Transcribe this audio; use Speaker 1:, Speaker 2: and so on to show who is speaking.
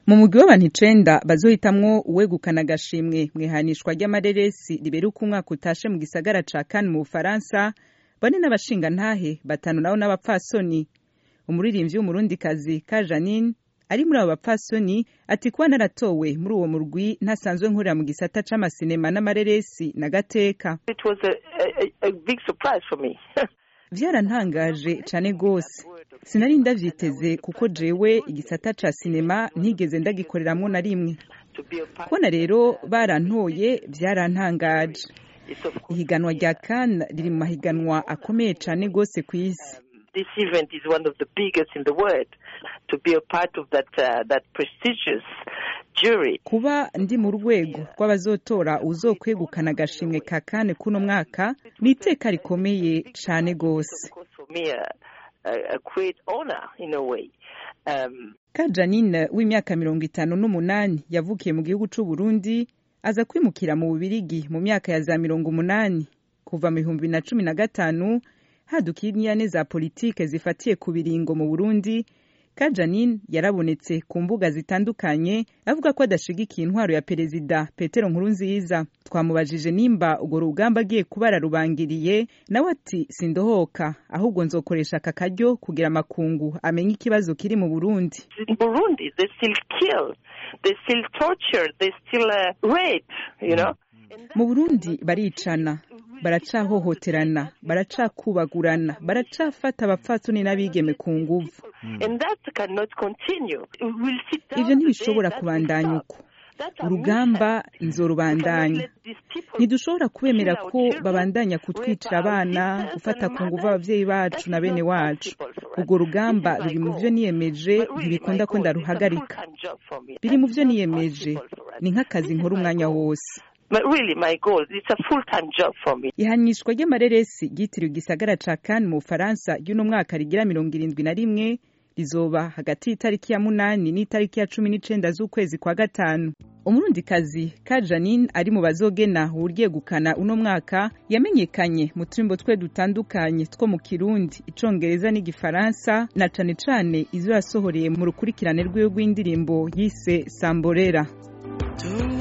Speaker 1: mu mugwi w'abantu icenda bazohitamwo uwegukana agashimwe mw'ihanishwa ry'amareresi ribera uko umwaka utashe mu gisagara ca Cannes mu Bufaransa bane n'abashingantahe batanu nabo n'abapfasoni umuririmvyi w'umurundikazi ka Janine ari muri abo bapfasoni ati kuba naratowe muri uwo murwi ntasanzwe nkorera mu gisata c'amasinema n'amareresi na gateka
Speaker 2: It was a, a, a big surprise for me.
Speaker 1: vyarantangaje cane gose sinari ndavyiteze kuko jewe igisata ca sinema ntigeze ndagikoreramwo na rimwe
Speaker 2: to be a part
Speaker 1: kubona rero barantoye vyarantangaje
Speaker 2: it's of course,
Speaker 1: ihiganwa rya Cannes riri mu mahiganwa akomeye cane gose kw'isi
Speaker 2: this event is one of the biggest in the world. To be a part of that uh, that prestigious jury
Speaker 1: kuba ndi mu rwego rw'abazotora uzokwegukana agashimwe ka Cannes kuno mwaka ni iteka rikomeye cane gose
Speaker 2: of course for me a, a, a great honor in a way. Um,
Speaker 1: ka Janine w'imyaka mirongo itanu n'umunani yavukiye mu gihugu c'u Burundi aza kwimukira mu Bubirigi mu myaka ya za mirongo umunani kuva mu bihumbi na cumi na gatanu hadukiye inyane za politike zifatiye ku biringo mu Burundi ka Janine yarabonetse ku mbuga zitandukanye avuga ko adashigikiye intwaro ya perezida Petero Nkurunziza twamubajije nimba urwo rugamba agiye kuba ararubangiriye nawe ati sindohoka ahubwo nzokoresha aka karyo kugira amakungu amenye ikibazo kiri mu Burundi
Speaker 2: in Burundi, they still kill, they still torture, they still uh, rape. You know.
Speaker 1: mu burundi baricana baracahohoterana baracakubagurana baracafata abapfatsoni n'abigeme ku nguvu
Speaker 2: And that cannot continue. We'll sit down
Speaker 1: ivyo ntibishobora
Speaker 2: today, that
Speaker 1: kubandanya
Speaker 2: will
Speaker 1: uko
Speaker 2: stop. That's a
Speaker 1: urugamba
Speaker 2: mission.
Speaker 1: nzorubandanya
Speaker 2: We cannot let these people
Speaker 1: ntidushobora kubemera
Speaker 2: kill our
Speaker 1: ko
Speaker 2: children,
Speaker 1: babandanya
Speaker 2: rape
Speaker 1: kutwicira
Speaker 2: our
Speaker 1: abana
Speaker 2: sisters
Speaker 1: gufata
Speaker 2: and
Speaker 1: ku nguvu
Speaker 2: mothers.
Speaker 1: abavyeyi bacu
Speaker 2: That
Speaker 1: na
Speaker 2: is
Speaker 1: bene
Speaker 2: not
Speaker 1: wacu
Speaker 2: possible for us.
Speaker 1: urwo rugamba
Speaker 2: This is my
Speaker 1: ruri mu
Speaker 2: goal.
Speaker 1: vyo niyemeje
Speaker 2: But really,
Speaker 1: ntibikunda
Speaker 2: my
Speaker 1: ko
Speaker 2: goal,
Speaker 1: ndaruhagarika
Speaker 2: it's a full-time job for me.
Speaker 1: biri mu
Speaker 2: That's
Speaker 1: vyo
Speaker 2: not
Speaker 1: niyemeje
Speaker 2: possible for us.
Speaker 1: ni nk'akazi
Speaker 2: This is
Speaker 1: nkora
Speaker 2: my
Speaker 1: umwanya
Speaker 2: goal.
Speaker 1: wose
Speaker 2: But really, my goal, it's a full-time job for me.
Speaker 1: ihanishwa ry'amareresi ryitiriwe igisagara ca Cannes mu Bufaransa ry'uno mwaka rigira mirongo irindwi na rimwe rizoba hagati y'itariki ya munani n'itariki ya cumi n'icenda z'ukwezi kwa gatanu umurundikazi ka Janine ari mu bazogena uwuryegukana uno mwaka yamenyekanye mu turimbo twe dutandukanye two mu kirundi icongereza n'igifaransa na cane cane izo yasohoreye mu rukurikirane rwiwe rw'indirimbo yise samborera
Speaker 3: Don't